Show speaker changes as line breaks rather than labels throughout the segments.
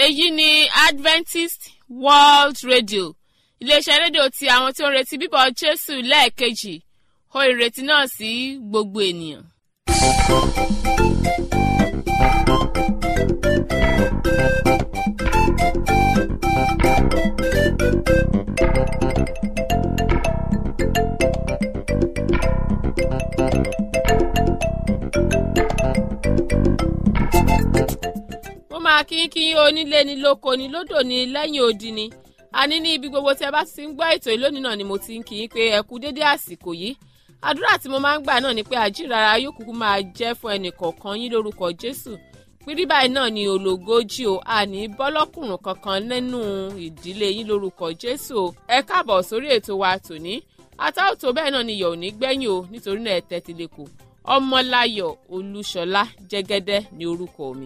èyí ni adventist world radio iléeṣẹ́ rédíò ti àwọn tí ó ń retí bíbọ̀ jésù lẹ́ẹ̀kejì ó ìrètí náà sí gbogbo ènìyàn. mo máa kí kí onílé ni lóko ni lódò ni lẹ́yìn odi ni àní ní ibi gbogbo tí ẹ bá ti ń gbọ́ ètò ìlónìí náà ni mo ti ń kí yín pé ẹ kú dédé àsìkò yìí àdúrà tí mo máa ń gbà náà ni pé àjírara yóò kúkú máa jẹ́ fún ẹnì kọ̀ọ̀kan yín lórúkọ jésù pírí báyìí náà ni ológójì o àní bọ́lọ́kùnrùn kankan nínú ìdílé yín lórúkọ jésù o ẹ káàbọ̀ sórí ètò wa tòní àtàwòtò bẹ́ẹ̀ náà ni yọ̀ ò ní gbẹ́yìn o nítorí náà ẹ tẹ́tí lẹ́kọ̀ọ́ ọmọláyọ̀ olúṣọlá jẹ́gẹ́dẹ́ ni orúkọ mi.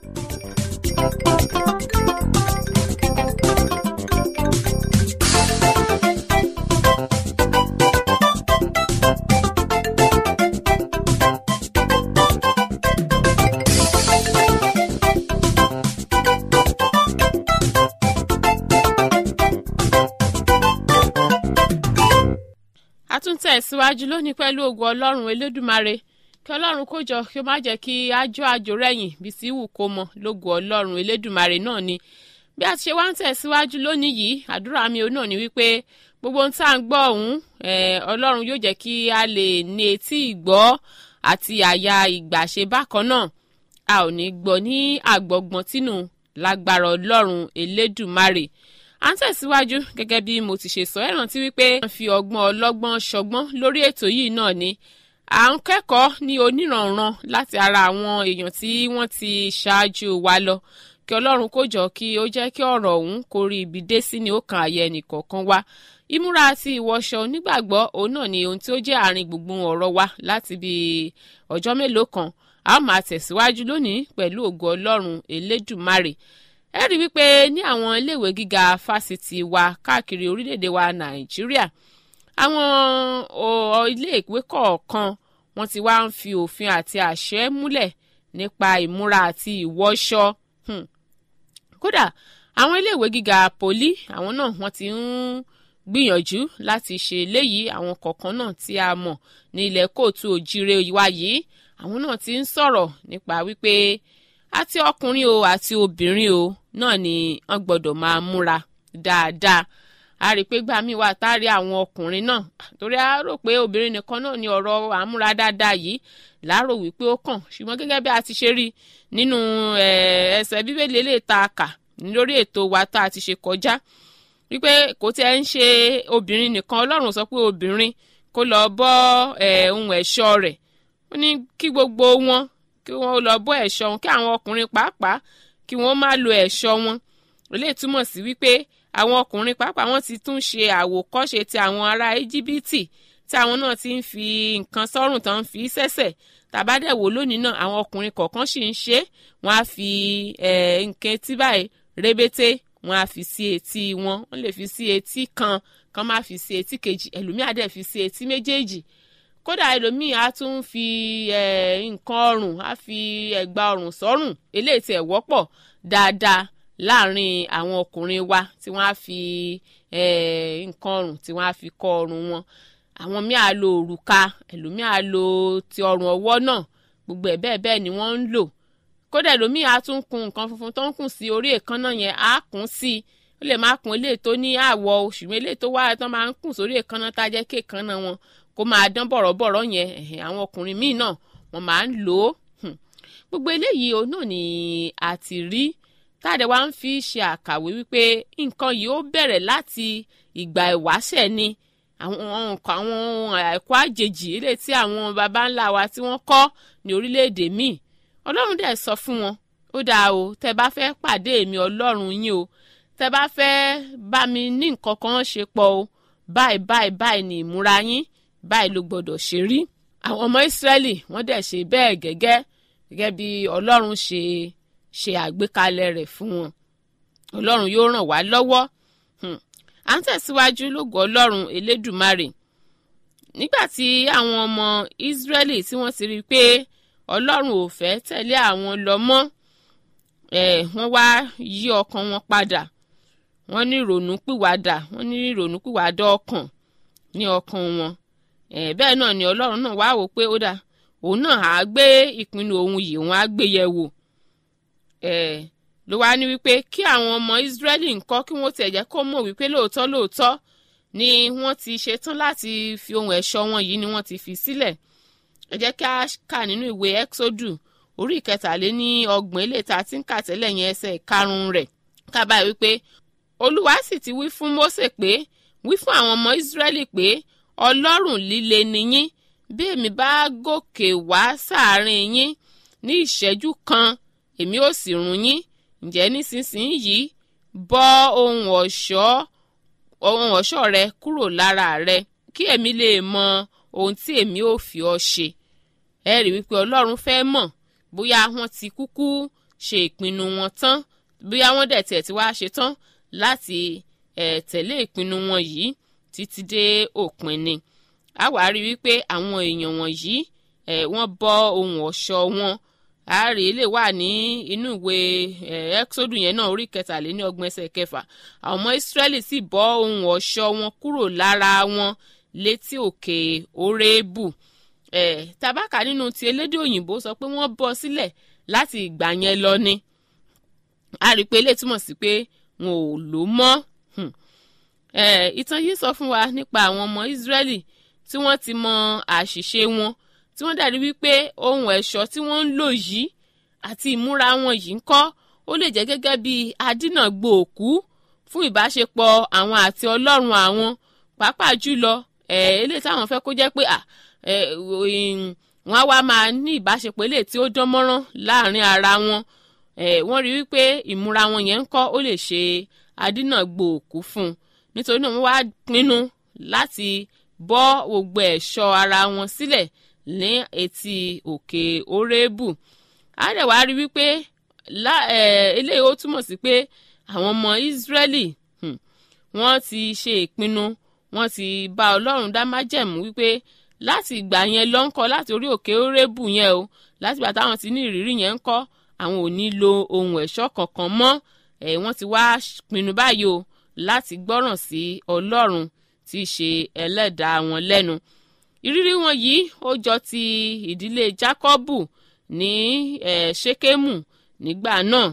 a tún tẹ̀síwájú lónìí pẹ̀lú ògùn ọlọ́run elédùmarè kí ọlọ́run kó jọ kí ó má jẹ́ kí ájó àjò rẹ̀yìn bí sí wù kó mọ lógùn ọlọ́run elédùmarè náà ni bí a ti ṣe wá ń tẹ̀síwájú lónìí yìí àdúrà mi ò náà ni wípé gbogbo ohun tá à ń gbọ́ ọ̀hún ọlọ́run yóò jẹ́ kí a lè ní etí ìgbọ́ àti àyà ìgbàṣe bákan náà a ò ní gbọ́ ní àgbọ̀gbọ̀n tínú lágbára ọlọ́run elédùmarè à ń tẹ̀síwájú gẹ́gẹ́ bí mo ti ṣe sọ ẹ̀ rántí wípé wọ́n fi ọgbọ́n ọlọ́gbọ́n ṣọgbọ́n lórí ètò yìí náà ni à ń kẹ́kọ̀ọ́ ní oníranran láti ara àwọn èèyàn tí wọ́n ti ṣáájú wa lọ kí ọlọ́run kó jọ kí ó jẹ́ kí ọ̀rọ̀ ọ̀hún kó rí ibi dé sí ni ó kan àyẹ ẹnìkọ̀ọ̀kan wa ìmúra àti ìwọṣọ onígbàgbọ́ òun náà ni ohun tí ó jẹ́ àárín gbùngbùn ọ̀rọ̀ wa láti bí ọjọ́ mélòó kan a ó máa tẹ̀síwájú lónìí pẹ̀lú ògo ọlọ́run elédùmarè ẹ rí wípé ní àwọn iléèwé gíga fásitì wa káàkiri orílẹ̀-èdè wa nàìjíríà àwọn iléèwé kọ̀ọ̀kan wọ́n ti wá ń fi òfin àti àṣẹ múlẹ̀ nípa ìmúra àti ìwọṣọ kódà àwọn iléèwé gíga poli àwọn náà wọ́n ti ń gbìyànjú láti ṣe eléyìí àwọn kọ̀ọ̀kan náà tí a mọ̀ ní ilẹ̀ kóòtù òjire wa yìí àwọn náà ti ń sọ̀rọ̀ nípa wípé àti ọkùnrin o àti obìnrin o náà ni wọ́n gbọ́dọ̀ máa múra dáadáa a rí i pé gbàmí wà tá a rí àwọn ọkùnrin náà torí a rò pé obìnrin nìkan náà ni ọ̀rọ̀ àmúra dáadáa yìí láàrò wípé ó kàn ṣùgbọ́n gẹ́gẹ́ bí a ti ṣe rí nínú ẹsẹ̀ bíbélì lè ta kà lórí ètò wa tá a ti ṣe kọjá wípé kò tí ẹ ń ṣe obìnrin nìkan ọlọ́run sọ pé obìnrin kó lọ bọ́ ohun ẹ̀ṣọ́ rẹ̀ ó ní kí gbogbo wọn kí wọ́n lọ bọ́ ẹ̀ṣọ́ wọn kí àwọn ọkùnrin pàápàá kí wọ́n má lo ẹ̀ṣọ́ wọn eléyìí túmọ̀ sí wípé àwọn ọkùnrin pàápàá wọ́n ti tún ṣe àwòkọ́ṣe ti àwọn ará íjíbítì tí àwọn náà ti ń fi nǹkan sọ́rùn tán fi sẹ́sẹ̀ tàbádẹ́wò lónìí náà àwọn ọkùnrin kọ̀ọ̀kan sì ń ṣe wọ́n á fi nǹkan etí báyìí rébété wọ́n á fi sí etí wọn wọ́n lè fi sí etí kan kan má fi sí etí kejì ẹlòmíà dẹ̀ fi sí etí méjèèjì kódà ẹlòmíì á tún fi nǹkan ọrùn á fi ẹ̀gbà ọrùn sọ́rùn eléyìí tí ẹ̀ wọ́pọ̀ dáadáa láàrin àwọn ọkùnrin wa tí wọ́n á fi nǹkan ọrùn tí wọ́n á fi kọ́ ọrùn wọn àwọn míì á lo òrùka ẹlòmíì á lo ti ọrùn ọwọ́ náà gbogbo ẹ̀ bẹ́ẹ̀ bẹ́ẹ̀ ni wọ́n ń lò kódà ẹlòmíì á tún kun nǹkan funfun tó ń kùn sí orí èékánná yẹn á kùn sí i ó lè má kun eléyìí tó ní àwọ̀ ṣùgbọ́n eléyìí tó wá tán máa ń kùn sórí èékánná tá a jẹ́ kí èékánná wọn kó máa dán bọ̀rọ̀bọ̀rọ̀ yẹn àwọn ọkùnrin míì náà wọ́n máa ń lò ó gbogbo eléyìí òun náà ni a ti rí táàdé wa ń fi ṣe àkàwé wípé nǹkan yìí ó bẹ̀rẹ̀ láti ìgbà ìwáṣẹ̀ ni àwọn nǹkan àwọn ẹ̀kọ́ àjèjì ilé tí àwọn baba ńlá wa tí wọ́n kọ́ ní orílẹ̀-èdè míì ọlọ́run dẹ̀ sọ fún wọn ó dáa o tẹ bá fẹ́ pàdé èmi ọlọ́run yín o tẹ bá fẹ́ bá mi ní nǹkan kan ṣe pọ̀ o báyìí báyìí báyìí ni ìmúra yín báyìí ló gbọdọ̀ ṣe rí àwọn ọmọ ìsírẹ́lì wọ́n dẹ̀ ṣe bẹ́ẹ̀ gẹ́gẹ́ gẹ́gẹ́ bí ọlọ́run ṣe ṣe àgbékalẹ̀ rẹ̀ fún wọn ọlọ́run yóò ràn wá lọ́wọ́ à ń tẹ̀síwájú lógo ọlọ́run elédùmarè nígbà tí àwọn ọmọ ìsírẹ́lì tí wọ́n ti rí i pé ọlọ́run ò fẹ́ tẹ̀lé àwọn lọ mọ́ wọ́n wá yí ọkàn wọn padà wọ́n ní ìrònú pìwàdà wọ́n ní ìrònú pìwàdà ọkàn ní ọkàn wọn bẹ́ẹ̀ náà ni ọlọ́run náà wá wò pé ó dà òun náà á gbé ìpinnu òun yìí òun á gbé yẹ̀ wò ló wá ní wípé kí àwọn ọmọ Ísírẹ́lì ńkọ́ kí wọ́n tiẹ̀ jẹ́ kó mọ̀ wípé lóòótọ́ lóòótọ́ ni wọ́n ti ṣetán láti fi ohun ẹ̀ṣọ́ wọn yìí ni wọ́n ti fi sílẹ̀ ẹ jẹ́ kí a kà nínú ìwé Exodus orí ìkẹtàléní ọgbọ̀n ilé tá a ti ń kà tẹ́lẹ̀ yẹn ẹsẹ̀ karùn-ún rẹ̀ kábàá wípé Olúwa sì ti wí fún Mósè pé wí fún àwọn ọmọ Ísírẹ́lì pé Ọlọ́run líle ni yín bí èmi bá gòkè wá sáàárín yín ní ìṣẹ́jú kan èmi ò sì run yín ǹjẹ́ nísinsìnyí bọ́ ohun ọ̀ṣọ́ ohun ọ̀ṣọ́ rẹ kúrò lára rẹ kí èmi lè mọ ohun tí èmi ò fi ọ ṣe ẹ rí wípé Ọlọ́run fẹ́ mọ̀ bóyá wọ́n ti kúkú ṣe ìpinnu wọn tán bóyá wọ́n dẹ̀ tiẹ̀ ti wá ṣe tán láti ẹ̀ tẹ̀lé ìpinnu wọn yìí títí dé òpin ni a wá rí wípé àwọn èèyàn wọ̀nyí ẹ̀ wọ́n bọ́ ohun ọ̀ṣọ́ wọn ààrẹ lè wà ní inú ìwé Exodus yẹn náà orí kẹtàléní ọgbọ̀n ẹsẹ̀ kẹfà àwọn ọmọ Ísírẹ́lì sì bọ́ ohun ọ̀ṣọ́ wọn kúrò lára wọn létí òkè Hórébù eh, tabaka nínú ti elédè òyìnbó sọ pé wọ́n bọ́ sílẹ̀ láti ìgbà yẹn lọ ni a rí i pé eléyìí túmọ̀ sí pé wọn ò lò mọ́ ìtàn yìí sọ fún wa nípa àwọn ọmọ Ísírẹ́lì tí wọ́n ti mọ àṣìṣe wọn tí wọ́n dàrí wípé ohun ẹ̀ṣọ́ tí wọ́n ń lò yìí àti ìmúra wọn yìí ń kọ́ ó lè jẹ́ gẹ́gẹ́ bí adínàgbò òkú fún ìbáṣepọ̀ àwọn àti Ọlọ́run àwọn pàápàá jùlọ eléyìí táwọn fẹ́ kó jẹ́ pé wọ́n á wá máa ní ìbáṣepọ̀ eléyìí tí ó dán mọ́rán láàrin ara wọn wọ́n rí wípé ìmúra wọn yẹn ń kọ́ ó lè ṣe adínàgbò òkú fún un nítorí náà wọ́n wá pinnu láti bọ́ gbogbo ẹ̀ṣọ́ ara wọn sílẹ̀ ní etí òkè Hórébù á dẹ̀ wá rí wípé eléyìí ó túmọ̀ sí pé àwọn ọmọ Ísírẹ́lì wọ́n ti ṣe ìpinnu wọ́n ti bá Ọlọ́run dá májẹ̀mú wípé láti ìgbà yẹn lọ ń kọ́ láti orí òkè Hórébù yẹn o láti ìgbà táwọn ti ní ìrírí yẹn ń kọ́ àwọn ò ní lo ohun ẹ̀ṣọ́ kankan mọ́ ẹ̀ wọ́n ti wá pinnu báyìí o láti gbọ́ràn sí Ọlọ́run tí í ṣe ẹlẹ́dàá wọn lẹ́nu ìrírí wọn yìí ó jọ ti ìdílé Jákọ́bù ní eh, Ṣékémù nígbà náà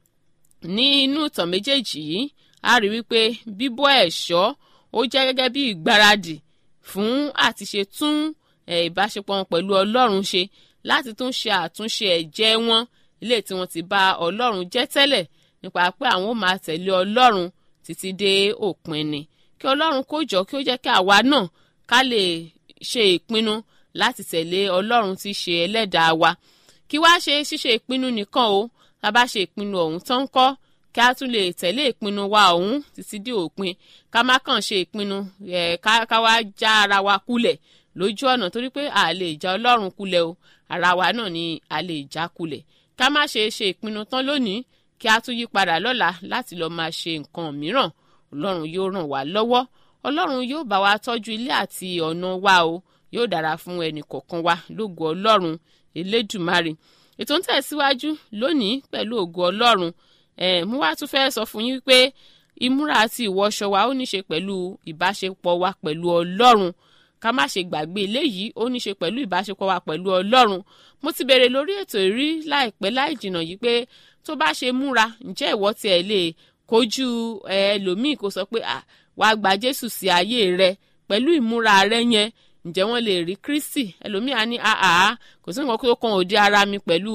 ní inú ìtàn méjèèjì yìí a rí wípé bíbọ́ ẹ̀ṣọ́ ó jẹ́ gẹ́gẹ́ bí ìgbáradì fún àti ṣe tún ìbáṣepọ̀ wọn pẹ̀lú Ọlọ́run ṣe láti tún ṣe àtúnṣe ẹ̀jẹ́ wọn ilé tí wọ́n ti bá Ọlọ́run jẹ́ tẹ́lẹ̀ nípa pé àwọn ò máa tẹ̀lé Ọlọ́run títí dé òpin ni kí Ọlọ́run kó jọ kí ó jẹ́ kí àwa náà ká lè ṣe ìpinnu láti tẹ̀lé Ọlọ́run tí ṣe ẹlẹ́dàá wa kí wá ṣe ṣíṣe ìpinnu nìkan o tá a bá ṣe ìpinnu ọ̀hún tán kọ́ kí a tún lè tẹ̀lé ìpinnu wa ọ̀hún títí dé òpin ká má kàn ṣe ìpinnu ẹ̀ ká wá já ara wa kulẹ̀ lójú ọ̀nà torí pé a lè já Ọlọ́run kulẹ̀ o ara wa náà ni a lè já kulẹ̀ ká má ṣe ṣe ìpinnu tán lónìí kí a tún yí padà lọ́la láti lọ́ọ́ máa ṣe nǹkan mìíràn Ọlọ́run yóò ràn wá lọ́wọ́ Ọlọ́run yóò bá wa tọ́jú ilé àti ọ̀nà wa o yóò dára fún ẹnì kọ̀ọ̀kan wa lógo Ọlọ́run Elédùmarè ètò ń tẹ̀síwájú lónìí pẹ̀lú ògo Ọlọ́run ẹ̀ mo wá tún fẹ́ sọ fún yín pé ìmúra àti ìwọṣọ wa ó ní ṣe pẹ̀lú ìbáṣepọ̀ wa pẹ̀lú Ọlọ́run ká má ṣe gbàgbé eléyìí ó ní ṣe pẹ̀lú ìbáṣepọ̀ wa pẹ̀lú Ọlọ́run mo ti bèrè lórí ètò ìrí láìpẹ́ láì jìnnà yìí pé tó bá ṣe múra ǹjẹ́ ìwọ tiẹ̀ lè kojú ẹlòmíì kó sọ pé wàá gba Jésù sí ayé rẹ pẹ̀lú ìmúra rẹ yẹn ǹjẹ́ wọ́n lè rí Kristi ẹlòmíì á ní àá kò sí nǹkan tó kan òde ara mi pẹ̀lú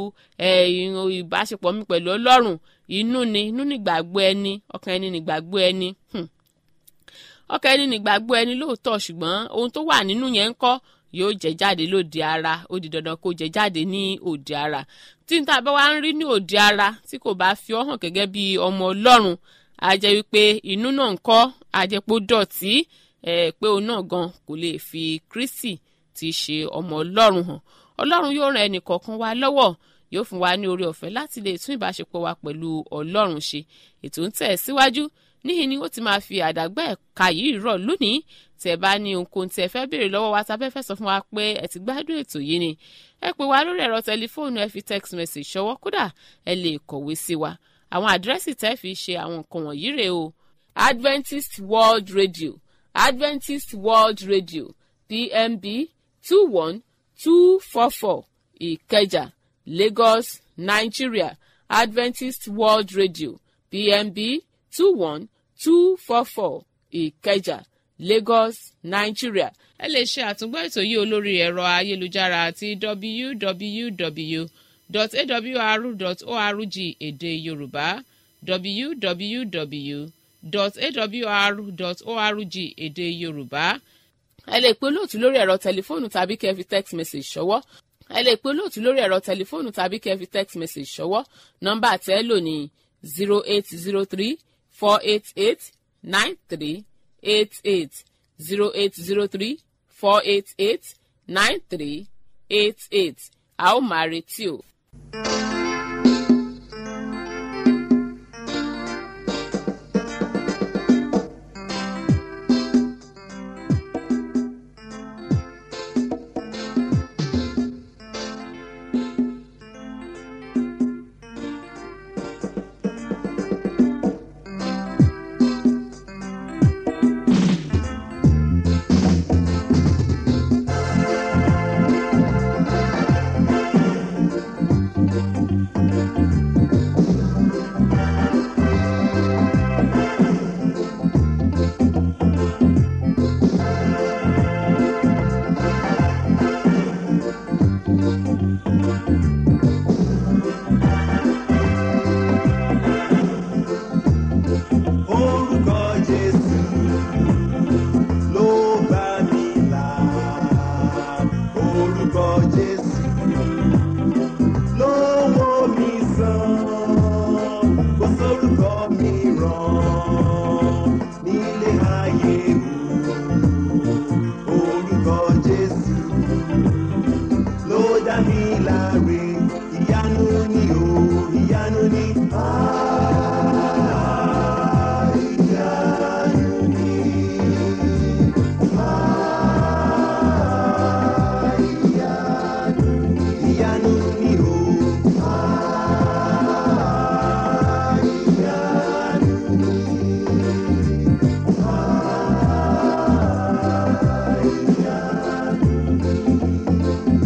ìbáṣepọ̀ mi pẹ̀lú Ọlọ́run inú ni inú nígbàgbọ́ ẹni ọkàn ẹni nígbàgbọ́ ẹni ọkàn ẹni nígbàgbọ́ ẹni lóòótọ́ ṣùgbọ́n ohun tó wà nínú yẹn ń kọ́ yóò jẹ jáde lóde ara ó di dandan kó jẹ jáde ní òde ara tí n ta bá wá ń rí ní òde ara tí kò bá fi ọ́ hàn gẹ́gẹ́ bí ọmọ Ọlọ́run á jẹ́ wípé inú náà ń kọ́ á jẹ́ pé ó dọ̀tí ẹ̀ pé òun náà gan kò lè fi Kristi ti ṣe ọmọ Ọlọ́run hàn Ọlọ́run yóò ran ẹnì kọ̀ọ̀kan wa lọ́wọ́ yóò fún wa ní oore ọ̀fẹ́ láti lè tún ìbáṣepọ̀ wa pẹ̀lú Ọlọ́run ṣe ètò ń tẹ̀ síwájú níhìn ni ó ti máa fi àdàgbà ẹ̀ka yìí rọ̀ lónìí tẹ́ bá ní ohunkóhun tí ẹ fẹ́ béèrè lọ́wọ́ wa tàbí ẹ fẹ́ sọ fún wa pé ẹ ti gbádùn ètò yìí ni ẹ pè wá lórí ẹ̀rọ tẹlifóònù ẹ fi text message ṣọwọ́ kódà ẹ lè kọ̀wé sí wa àwọn àdírẹ́sì tẹ́ fi ṣe àwọn nǹkan wọ̀nyí rèé o Adventist World Radio Adventist World Radio PMB two one two four four Ìkẹjà Lagos Nigeria Adventist World Radio PMB two one two four four Ìkẹjà Lagos Nigeria. ẹ lè ṣe àtúngbọ́ ètò yìí olórí ẹ̀rọ ayélujára àti www.awr.org èdè Yorùbá www.awr.org èdè Yorùbá. ẹ lè pe olóòtú lórí ẹ̀rọ tẹlifóònù tàbí kẹ́ fi text message ṣọwọ́ ẹ lè pe olóòtú lórí ẹ̀rọ tẹlifóònù tàbí kẹ́ fi text message ṣọwọ́ nọ́mbà tẹ́ lò ní zero eight zero three four eight eight nine three eight eight zero eight zero three four eight eight nine three eight eight a ó máa retí o.
Orúkọ Jésù ló bá mi là. Orúkọ Jésù ló wò mí sàn. Kò sórúkọ mìíràn nílé ayé o. Orúkọ Jésù ló dá mi láre. Ìyanu ni o, ìyanu ni. Ah, ìyanu ni. Ah, ìyanu ni. Ìyanu ni o. Ah, ìyanu ni. Ah, ìyanu ni.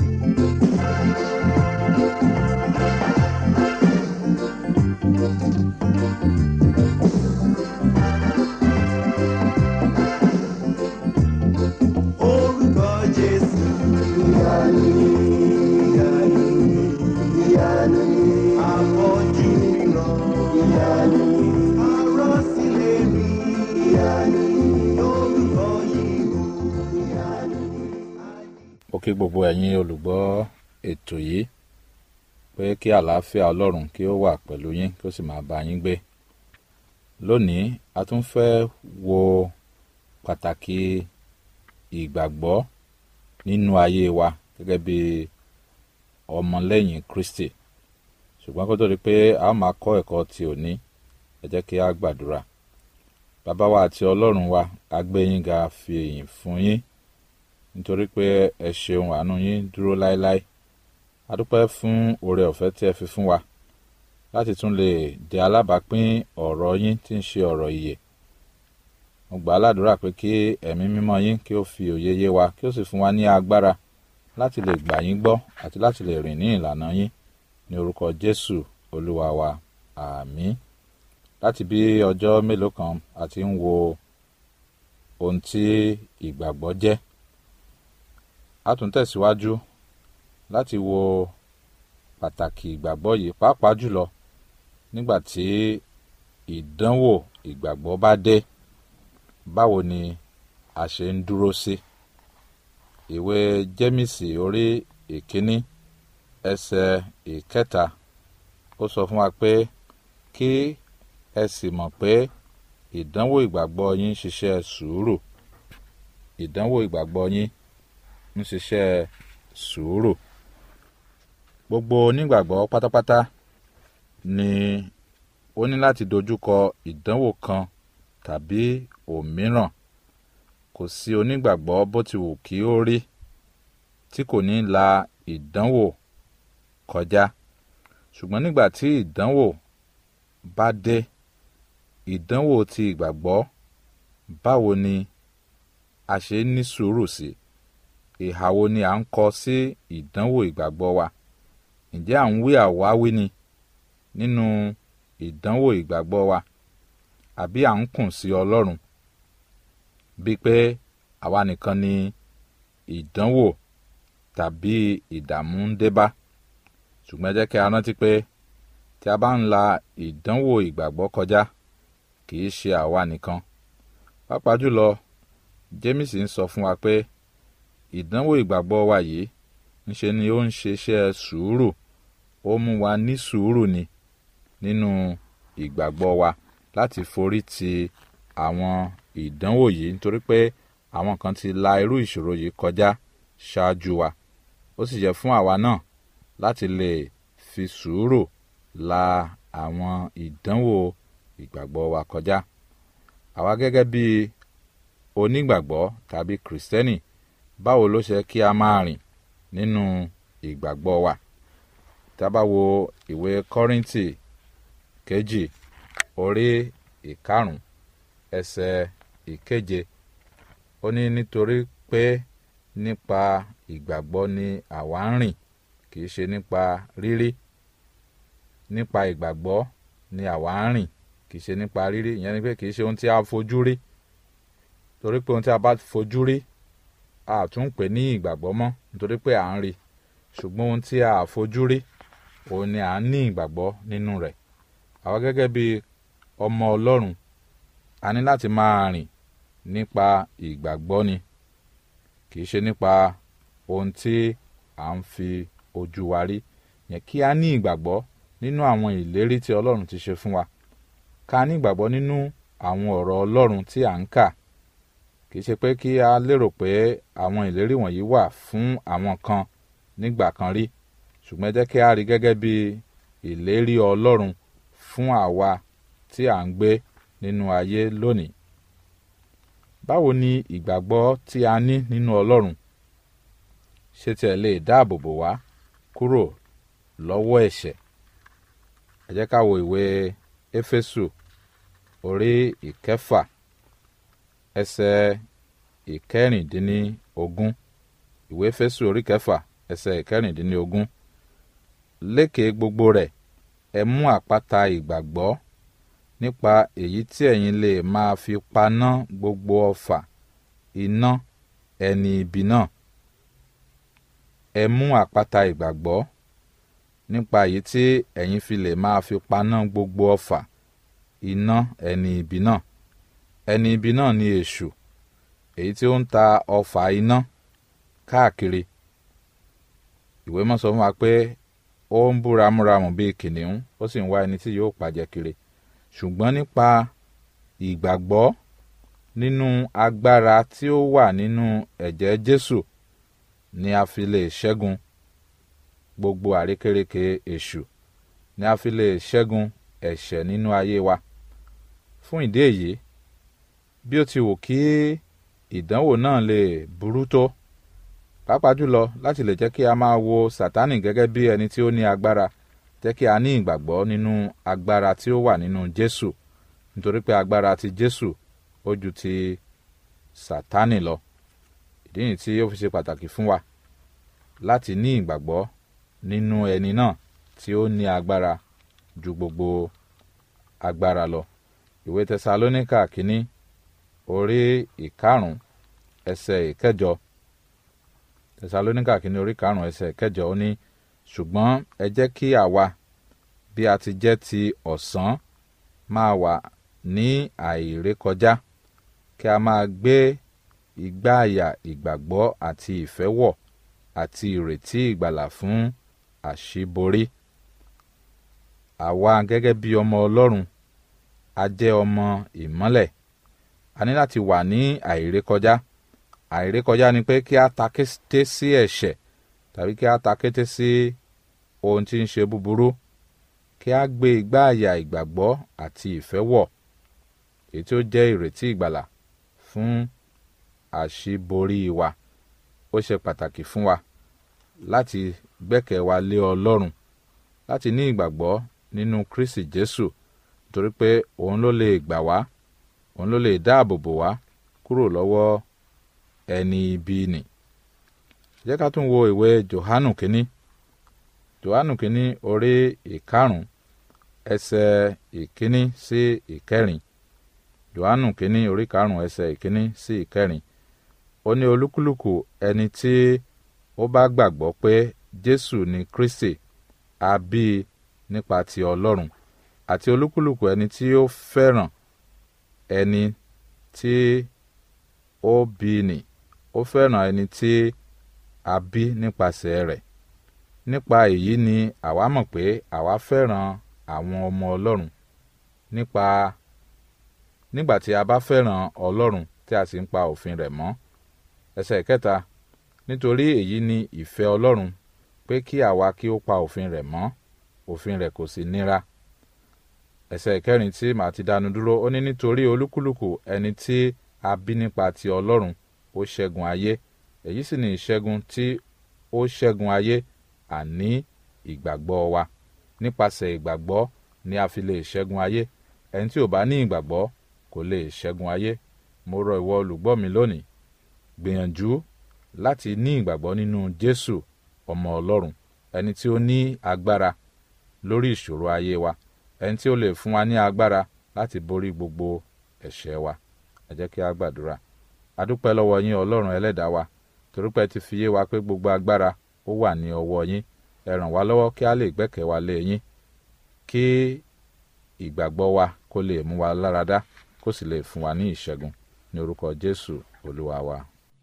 Orúkọ Jésù. Ìyanu ni, ìyanu ni, ìyanu ni. Afọ́jú ríran. Ìyanu ni. Arọ́sílẹ̀ rí. Ìyanu ni. Orúkọ yìí o. Ìyanu ni.
ó kí gbogbo ẹ̀yin olùgbọ́ ètò yìí pé kí àlàáfíà ọlọ́run kí ó wà pẹ̀lú yín kí ó sì máa bá yín gbé lónìí a tún fẹ́ wo pàtàkì ìgbàgbọ́ nínú ayé wa gẹ́gẹ́ bí ọmọlẹ́yìn Kristi ṣùgbọ́n kó tó di pé a ó máa kọ́ ẹ̀kọ́ ti òní ẹ jẹ́ kí a gbàdúrà bàbá wa àti ọlọ́run wa a gbé yín ga fi èyìn fún yín nítorí pé ẹ ṣeun àánú yín dúró láéláé a dúpẹ́ fún oore ọ̀fẹ́ tí ẹ fi fún wa láti tún lè di alábàápín ọ̀rọ̀ yín tí ń ṣe ọ̀rọ̀ ìyè mo gbà á ládùúrà pé kí ẹ̀mí mímọ́ yín kí ó fi òye yé wa kí ó sì fún wa ní agbára láti lè gbà yín gbọ́ àti láti lè rìn ní ìlànà yín ní orúkọ Jésù olúwa wa àmín láti bí ọjọ́ mélòó kan a ti ń wo ohun tí ìgbàgbọ́ jẹ́ a tún tẹ̀síwájú láti wo pàtàkì ìgbàgbọ́ yìí pàápàá jùlọ nígbà tí ìdánwò ìgbàgbọ́ bá dé báwo ni a ṣe ń dúró sí ìwé jẹ́mísì orí ìkíní ẹsẹ̀ ìkẹta ó sọ fún wa pé kí ẹ sì mọ̀ pé ìdánwò ìgbàgbọ́ yín ń ṣiṣẹ́ sùúrù ìdánwò ìgbàgbọ́ yín ń ṣiṣẹ́ sùúrù gbogbo onígbàgbọ́ pátápátá ni ó ní láti dojúkọ ìdánwò kan tàbí òmíràn kò sí onígbàgbọ́ bó ti wù kí ó rí tí kò ní la ìdánwò kọjá ṣùgbọ́n nígbà tí ìdánwò bá dé ìdánwò ti ìgbàgbọ́ báwo ni a ṣe ní sùúrù sí ìhà wo ni à ń kọ sí ìdánwò ìgbàgbọ́ wa ǹjẹ́ à ń wí àwáwí ni nínú ìdánwò ìgbàgbọ́ wa àbí à ń kùn sí ọlọ́run bíi pé àwa nìkan ni ìdánwò tàbí ìdààmú ń dé bá ṣùgbọ́n ẹ jẹ́ kí a rántí pé tí a bá ń la ìdánwò ìgbàgbọ́ kọjá kì í ṣe àwa nìkan pàápàá jùlọ Jémìsì ń sọ fún wa pé ìdánwò ìgbàgbọ́ wa yìí ńṣe ni ó ń ṣiṣẹ́ sùúrù ó mú wa ní sùúrù ni nínú ìgbàgbọ́ wa láti forí ti àwọn ìdánwò yìí nítorí pé àwọn kan ti la irú ìṣòro yìí kọjá ṣáájú wa ó sì yẹ fún àwa náà láti lè fi sùúrù la àwọn ìdánwò ìgbàgbọ́ wa kọjá àwa gẹ́gẹ́ bí onígbàgbọ́ tàbí kìrìsìtẹ́nì báwo ló ṣe kí a máa rìn nínú ìgbàgbọ́ wa tá a bá wo ìwé kọ́ríńtì kejì orí ìkarùn ẹsẹ̀ ìkeje ó ní nítorí pé nípa ìgbàgbọ́ ni àwa ń rìn kì í ṣe nípa rírí nípa ìgbàgbọ́ ni àwa ń rìn kì í ṣe nípa rírí ìyẹn ni pé kì í ṣe ohun tí a fojú rí torí pé ohun tí a bá fojú rí a tún pè ní ìgbàgbọ́ mọ́ nítorí pé à ń rí ṣùgbọ́n ohun tí a fojú rí òun ni à ń ní ìgbàgbọ́ nínú rẹ̀ àwa gẹ́gẹ́ bí ọmọ ọlọ́run a ní láti máa rìn nípa ìgbàgbọ́ ni kì í ṣe nípa ohun tí à ń fi ojú wa rí yẹn kí a ní ìgbàgbọ́ nínú àwọn ìlérí tí ọlọ́run ti ṣe fún wa ká ní ìgbàgbọ́ nínú àwọn ọ̀rọ̀ ọlọ́run tí à ń kà kì í ṣe pé kí a lérò pé àwọn ìlérí wọ̀nyí wà fún àwọn kan nígbà kan rí ṣùgbọ́n ẹ jẹ́ kí a rí gẹ́gẹ́ bí ìlérí ọlọ́run fún àwa tí à ń gbé nínú ayé lónìí báwo ni ìgbàgbọ́ tí a ní nínú ọlọ́run ṣe tiẹ̀ lè dáàbò bò wá kúrò lọ́wọ́ ẹ̀ṣẹ̀ ẹ jẹ́ ká wo ìwé éfésù orí ìkẹfà ẹsẹ̀ ìkẹrìndínlógún ìwé éfésù orí kẹfà ẹsẹ̀ ìkẹrìndínlógún lékè gbogbo rẹ̀ ẹ mú àpáta ìgbàgbọ́ nípa èyí tí ẹ̀yin lè máa fi paná gbogbo ọfà iná ẹni ibi náà ẹ mú àpáta ìgbàgbọ́ nípa èyí tí ẹ̀yin fi lè máa fi paná gbogbo ọfà iná ẹni ibi náà ẹni ibi náà ni èṣù èyí tí ó ń ta ọfà iná káàkiri ìwé mọ́ sọ fún wa pé ó ń bú ramúramù bíi kìnìún ó sì ń wá ẹni tí yóò pàjẹ́ kiri ṣùgbọ́n nípa ìgbàgbọ́ nínú agbára tí ó wà nínú ẹ̀jẹ̀ Jésù ni a fi lè ṣẹ́gun gbogbo àrékérekè èṣù ni a fi lè ṣẹ́gun ẹ̀ṣẹ̀ nínú ayé wa fún ìdí èyí bí ó ti wù kí ìdánwò náà lè burú tó pàápàá jùlọ láti lè jẹ́ kí a máa wo Sátánì gẹ́gẹ́ bí ẹni tí ó ní agbára jẹ́ kí a ní ìgbàgbọ́ nínú agbára tí ó wà nínú Jésù nítorí pé agbára ti Jésù ó ju ti Sátánì lọ ìdí nìyí tí ó fi ṣe pàtàkì fún wa láti ní ìgbàgbọ́ nínú ẹni náà tí ó ní agbára ju gbogbo agbára lọ ìwé Tẹsalóníkà kínní orí ìkarùn ẹsẹ̀ ìkẹjọ Tẹsalóníkà kínní orí ìkarùn ẹsẹ̀ ìkẹjọ ó ní ṣùgbọ́n ẹ jẹ́ kí àwa bí a ti jẹ́ ti ọ̀sán máa wà ní àìrékọjá kí a máa gbé igbá àyà ìgbàgbọ́ àti ìfẹ́ wọ̀ àti ìrètí ìgbàlà fún àṣíborí. àwa gẹ́gẹ́ bí ọmọ Ọlọ́run a jẹ́ ọmọ ìmọ́lẹ̀ a ní láti wà ní àìrékọjá àìrékọjá ni pé kí a ta kété sí ẹ̀ṣẹ̀ tàbí kí a ta kété sí ohun tí ń ṣe búburú kí a gbé igbá àyà ìgbàgbọ́ àti ìfẹ́ wọ̀ èyí tí ó jẹ́ ìrètí ìgbàlà fún àṣíborí wa ó ṣe pàtàkì fún wa láti gbẹ́kẹ̀ wa lé ọlọ́run láti ní ìgbàgbọ́ nínú kristi jésù torí pé òun ló lè gbà wá òun ló lè dáàbò bò wá kúrò lọ́wọ́ ẹni ibi nì jẹ́ ká tún wo ìwé johanu kínní johanu kínní orí ìkarùn ẹsẹ̀ ìkínní sí ìkẹrin johanu kínní orí karùn ẹsẹ̀ ìkínní sí ìkẹrin ó ní olúkúlùkù ẹni tí ó bá gbàgbọ́ pé jésù ni kristi a bí i nípa ti ọlọ́run àti olúkúlùkù ẹni tí ó fẹ́ràn ẹni tí ó bí nì ó fẹ́ràn ẹni tí a bí nípasẹ̀ rẹ̀ nípa èyí ni àwa mọ̀ pé àwa fẹ́ràn àwọn ọmọ ọlọ́run nípa nígbà tí a bá fẹ́ràn ọlọ́run tí a sì ń pa òfin rẹ̀ mọ́ ẹsẹ̀ kẹta nítorí èyí ni ìfẹ́ ọlọ́run pé kí àwa kí ó pa òfin rẹ̀ mọ́ òfin rẹ̀ kò sì níra ẹsẹ̀ ìkẹrin tí màá ti dánu dúró ó ní nítorí olúkúlùkù ẹni tí a bí nípa ti ọlọ́run ó ṣẹ́gun ayé èyí sì ni ìṣẹ́gun tí ó ṣẹ́gun ayé àní ìgbàgbọ́ wa nípasẹ̀ ìgbàgbọ́ ni a fi lè ṣẹ́gun ayé ẹni tí ò bá ní ìgbàgbọ́ kò lè ṣẹ́gun ayé mo rọ ìwọ olùgbọ́ mi lónìí gbìyànjú láti ní ìgbàgbọ́ nínú jésù ọmọ ọlọ́run ẹni tí ó ní agbára lórí ìṣòro ayé wa ẹni tí ó lè fún wa ní agbára láti borí gbogbo ẹ̀ṣẹ̀ wa ẹ jẹ́ kí a gbàdúrà adúpẹ́ lọ́wọ́ yín ọlọ́run ẹlẹ́dàá wa torípé ti fi yé wa pé gbogbo agbára ó wà ní ọwọ́ yín ẹ ràn wá lọ́wọ́ kí a lè gbẹ́kẹ̀ wa lé yín kí ìgbàgbọ́ wa kó lè mú wa láradá kó sì lè fún wa ní ìṣẹ́gun ní orúkọ jésù olúwa wa.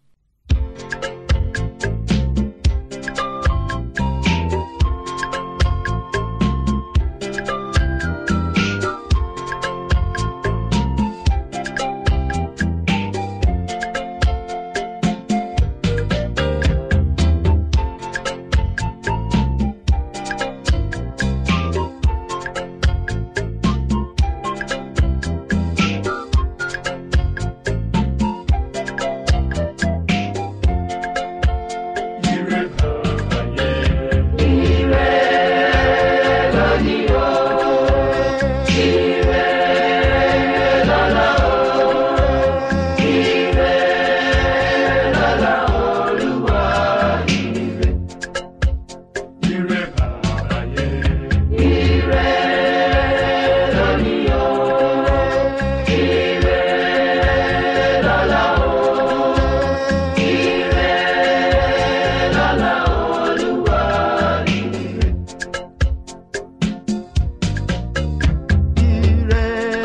Ire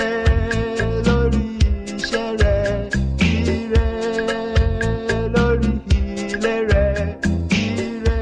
lórí iṣẹ́ rẹ̀, ire lórí ilé rẹ̀, ire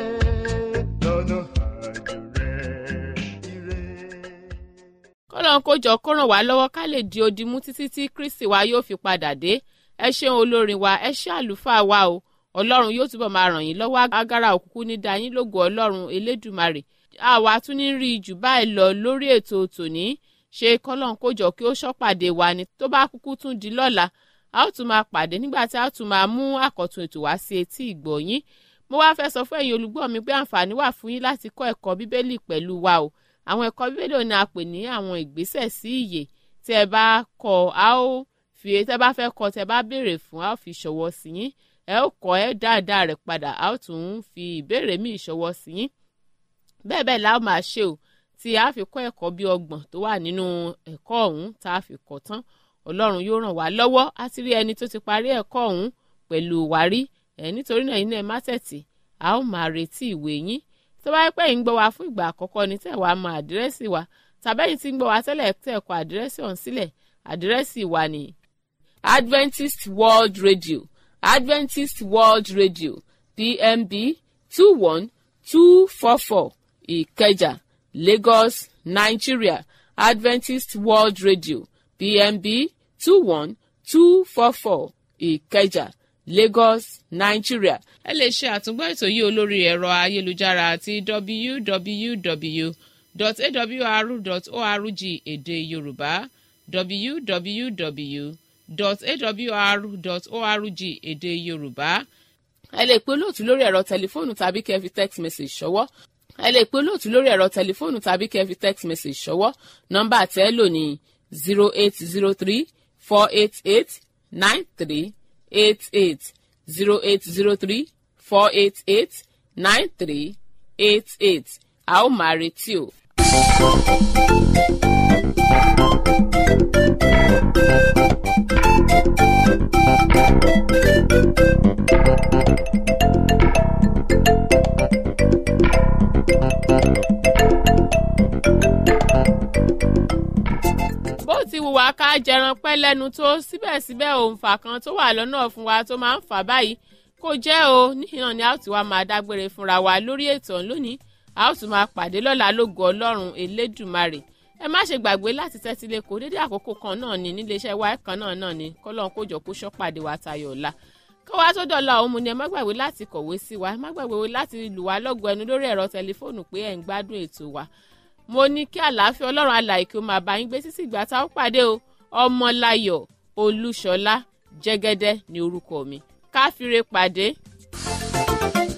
lọ́nà àjò rẹ̀, ire.
kọ́lọ́n kó jọ kó ràn wá lọ́wọ́ ká lè di odi mú títí tí kristi wa yóò fi padà dé ẹ ṣeun olórin wa ẹ ṣe àlùfáà wa o ọlọ́run yóò túbọ̀ máa ràn yín lọ́wọ́ agara òkùnkùn ní dayín lógo ọlọ́run elédùmarè àwa tún ní rí jù báyìí lọ lórí ètò tòní ṣe kọ́lọ́n kó jọ kí ó ṣọ́pàdé wa ni tó bá kúkú tún di lọ́la a ó tún máa pàdé nígbà tí a ó tún máa mú àkọ́tún ètò wá sí etí ìgbọ̀nyín mo wá fẹ́ sọ fún ẹ̀yin olùgbọ́ mi pé àǹfààní wà fún yín láti kọ́ ẹ̀kọ́ bíbélì pẹ̀lú wa o àwọn ẹ̀kọ́ bíbélì ò ní a pè ní àwọn ìgbésẹ̀ sí ìyè tí ẹ bá kọ a ó fi tẹ bá fẹ́ kọ tẹ bá béèrè fún a ó fi ṣọwọ́ sí yín ẹ ó kọ ẹ dáadáa rẹ̀ padà a ó tún fi ìbéèrè míì ṣọwọ́ sí yín bẹ́ẹ̀ bẹ́ẹ̀ la ó máa ṣe o tí a fi kọ́ ẹ̀kọ́ bí ọgbọ̀n tó wà nínú ẹ̀kọ́ ọ̀hún tá a fi kọ́ tán ọlọ́run yóò ràn wá lọ́wọ́ á ti rí ẹni tó ti parí ẹ̀kọ́ ọ̀hún pẹ̀lú wárí ẹ̀ nítorí náà iná ẹ̀ má tẹ̀tì a ó máa retí ìwé yín tó bá yẹ pé ń gbọ́ wa fún ìgbà àkọ́kọ́ ni tẹ̀ wá mọ àdírẹ́sì wa tàbẹ́yìn tí ń gbọ́ wa tẹ́lẹ̀ tẹ̀ kọ àdírẹ́sì ọ̀hún sílẹ̀ àdírẹ́sì wa ni Adventist World Radio Adventist World Radio PMB two one two four four Ìkẹjà Lagos Nigeria Adventist World Radio PMB two one two four four Ìkẹjà Lagos Nigeria. ẹ lè ṣe àtúngbọ́ ètò yìí olórí ẹ̀rọ ayélujára àti www.awr.org èdè Yorùbá www.awr.org èdè yorùbá ẹ lè pe olóòtú lórí ẹ̀rọ tẹlifóònù tàbí kẹ́ ẹ fi text message ṣọwọ́ ẹ lè pe olóòtú lórí ẹ̀rọ tẹlifóònù tàbí kẹ́ ẹ fi text message ṣọwọ́ nọ́mbà tẹ́ ẹ lò ní zero eight zero three four eight eight nine three eight eight zero eight zero three four eight eight nine three eight eight a ó máa retí o. bó ti wù wá ká jẹran pẹ́ lẹ́nu tó síbẹ̀síbẹ̀ òǹfà kan tó wà lọ́nà fún wa tó máa ń fà báyìí kò jẹ́ o níhìnà ni a ó ti wá máa dágbére fúnra wa lórí ètò lónìí a ó tún máa pàdé lọ́la lógo ọlọ́run elédùmarè ẹ má ṣe gbàgbé láti tẹ́tí lé kó dédé àkókò kan náà ni níléeṣẹ́ wa kan náà náà ni kọ́lọ́n kó jọ kó ṣọ́pàdé wa tayọ̀ ọ̀la kó wá tó dọ̀la òun mu ni ẹ má gbàgbé láti kọ̀wé sí wa ẹ má gbàgbé láti lù wá lọ́gọ̀ ẹnu lórí ẹ̀rọ tẹlifóònù pé ẹ̀ ń gbádùn ètò wa mo ní kí àlàáfíà ọlọ́run alàyè kí ó máa bá yín gbé sísì ìgbà tá a ó pàdé o ọmọláyọ̀ olúṣọlá jẹ́gẹ́dẹ́ ní orúkọ mi káfíńre pàdé.